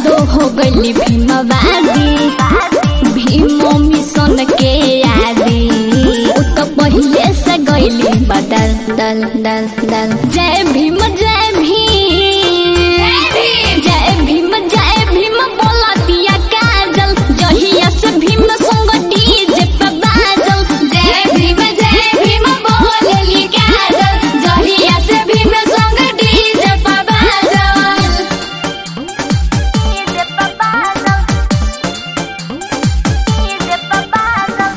दो हो गली भीमवादी भीमो मिशन के आदि उ तो पहिले से गईली बदल दल दल दल जय भीम जय भीम जय भीम जय भीम बोला दिया काजल जहिया से भीम संग डीजे पे बाजल जय भीम जय भीम बोलली काजल जहिया से भीम संग डीजे पे बाजल डीजे पे बाजल डीजे पे बाजल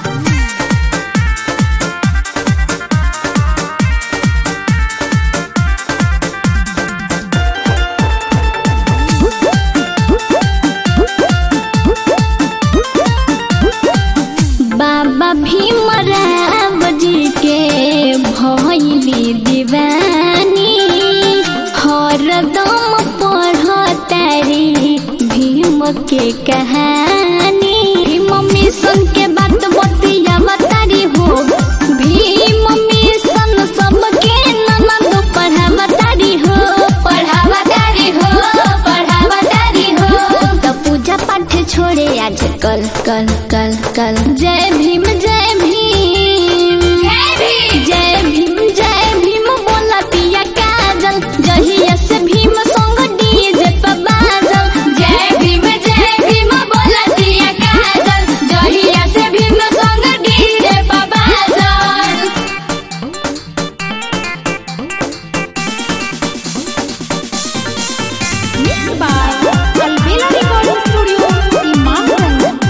बाबा भीमराव जी के भैली दीवानी हरदम पढ़तारी भीम के कहानी भीम मिशन के बात बतिया बतारी हो भीम मिशन सबके ननद पढ़ावतारी हो पढ़ावतारी हो पढ़ावतारी हो तो पूजा पाठ छोड़े आज कल कल कल कल जय भीम जय भीम जय भीम जय भीम जय भीम बोला पिया काजल जहिया से भीम संग डीजे पे बाजल जय भीम जय भीम बोला पिया काजल जहिया से भीम संग डीजे पे बाजल Mixed by Alvela Recording Studio, Imamganj.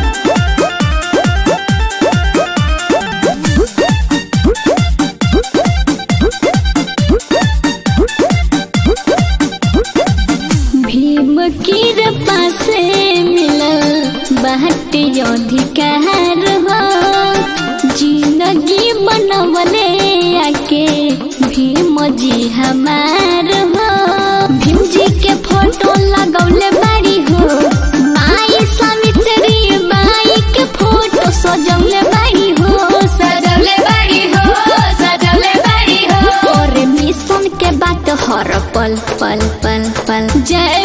Bhim की पासे मिलल बहट अधिकार हो जिंदगी बनवले आके भीम जी हमार हो भीम जी के फोटो लगौले बाड़ी हो माई सावित्री बाई के फोटो सजौले बाड़ी हो सजौले बाड़ी हो सजौले बाड़ी हो और मिशन के बात हर पल पल पल पल जय